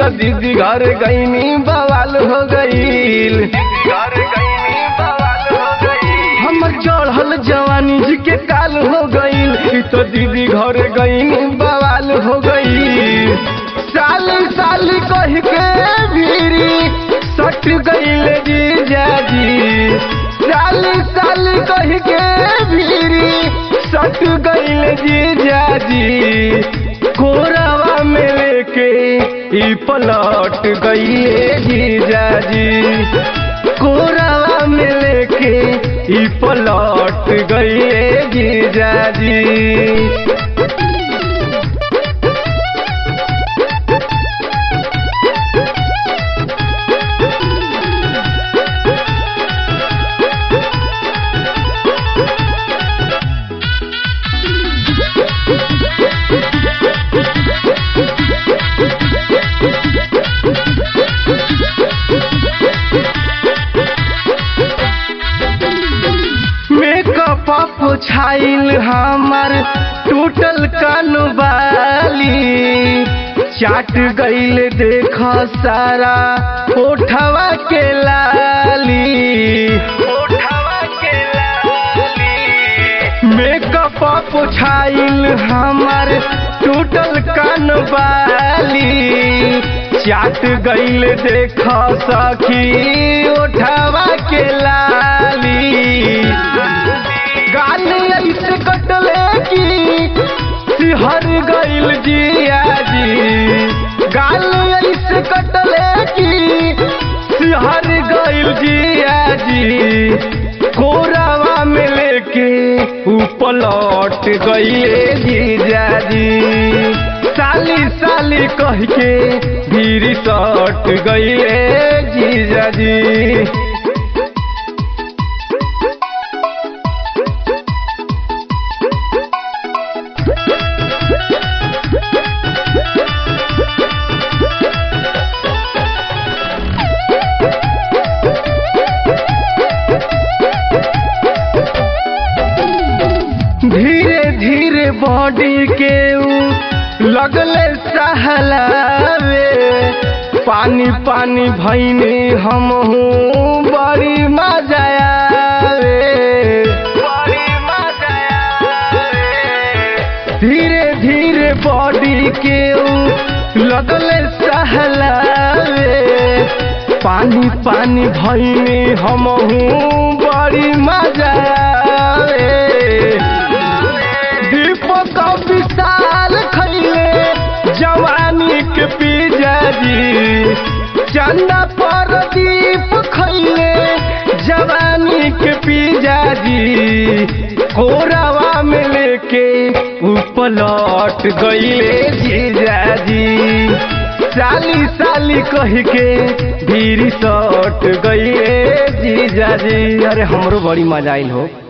तो दीदी घर गईनी बवाल हो गईल हमर चढ़ल जवानी जी के काल हो गईल ई तो दीदी घर गईनी बवाल हो गईल साली साली कह के भीरी सट गईल जीजाजी साली साली कह के भीरी सट गईल जीजाजी कोरावा में लेके ई पलट गईले जीजाजी कोरावा में लेके ई पलट गईले जीजाजी मेकअप छाइल हमर टूटल कनबाली चाट गईल देख सारा ओठवा के लाली मेकअप छाइल हमर टूटल कनबाली चाट गईल देख सखी ओठवा के लाली गाल ऐसे कटले की सिहर गईल जियाजी गाल ऐसे कटले की सिहर गईल जियाजी कोरावा में लेके ऊ पलट गईले जीजाजी साली साली कह के भीरी सट गईले जीजाजी धीरे धीरे बॉडी के ऊ लगले सहलावे पानी पानी भैनी हम हूँ बड़ी मजा आवे धीरे धीरे बॉडी के ऊ लगले सहलावे पानी पानी भैनी हम हूँ बड़ी मजा आवे दीपक विशाल खैले जवानी के पिजाजी चंदा पर दीप खैले जवानी के पिजाजी कोरावा में लेके ऊ पलट गईले जीजाजी साली साली कह के धीरी सट गईले जीजाजी अरे हमरो बड़ी मजा आइल हो